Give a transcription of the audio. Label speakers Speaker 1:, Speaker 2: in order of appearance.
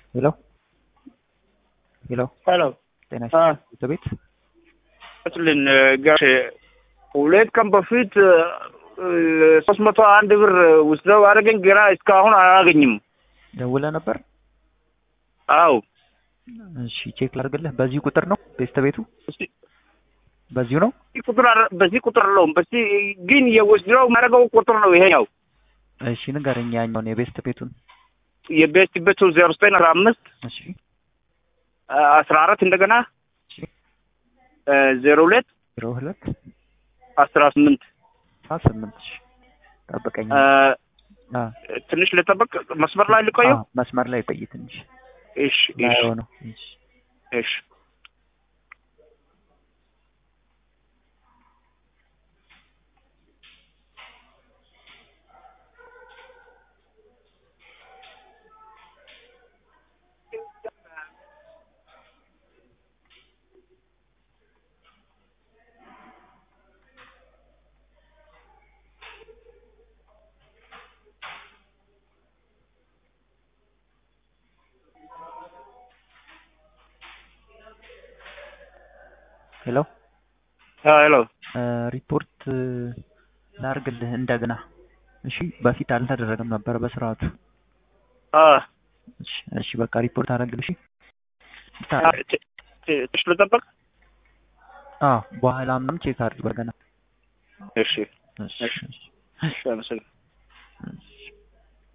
Speaker 1: ሄሎ ሄሎ
Speaker 2: ሄሎ
Speaker 1: ጤና
Speaker 2: አ
Speaker 1: ይስጥልኝ ቤት
Speaker 2: ስልን ጋሽ ሁለት ቀን በፊት ሶስት መቶ አንድ ብር ውስደው አደረገኝ። ግራ እስካሁን አላገኝም።
Speaker 1: ደውለህ ነበር?
Speaker 2: አው
Speaker 1: እሺ ቼክ ላድርግልህ። በዚህ ቁጥር ነው ቤስት ቤቱ
Speaker 2: እስቲ-
Speaker 1: በዚሁ ነው?
Speaker 2: በዚህ ቁጥር አረ- በዚህ ቁጥር አለውም በዚህ ግን የወስደው ማድረገው ቁጥር ነው ይሄኛው
Speaker 1: እሺ ንገረኝ ያኛውን የቤስት ቤቱን።
Speaker 2: የቤት ቤቱ ዜሮ ዘጠኝ አስራ አምስት
Speaker 1: እሺ
Speaker 2: አስራ አራት እንደገና
Speaker 1: እሺ
Speaker 2: ዜሮ ሁለት
Speaker 1: ዜሮ ሁለት
Speaker 2: አስራ ስምንት
Speaker 1: አስራ ስምንት እሺ ጠብቀኝ። አ
Speaker 2: ትንሽ ልጠበቅ መስመር ላይ ልቆየው።
Speaker 1: አ፣ መስመር ላይ ቆይ ትንሽ
Speaker 2: እሺ እሺ
Speaker 1: ላየው ነው። እሺ
Speaker 2: እሺ
Speaker 1: ሄሎ
Speaker 2: ሄሎ
Speaker 1: እ፣ ሪፖርት እ፣ ላድርግልህ እንደገና። እሺ በፊት አልተደረገም ነበር በስርዓቱ።
Speaker 2: አ
Speaker 1: እሺ እሺ በቃ ሪፖርት አደረግልሽ።
Speaker 2: ትንሽ ልጠበቅ።
Speaker 1: አዎ በኋላ ምንም ቼክ አድርግ በገና።
Speaker 2: እሺ
Speaker 1: እሺ
Speaker 2: እሺ
Speaker 1: እሺ
Speaker 2: እሺ አመሰግናለሁ።
Speaker 1: እሺ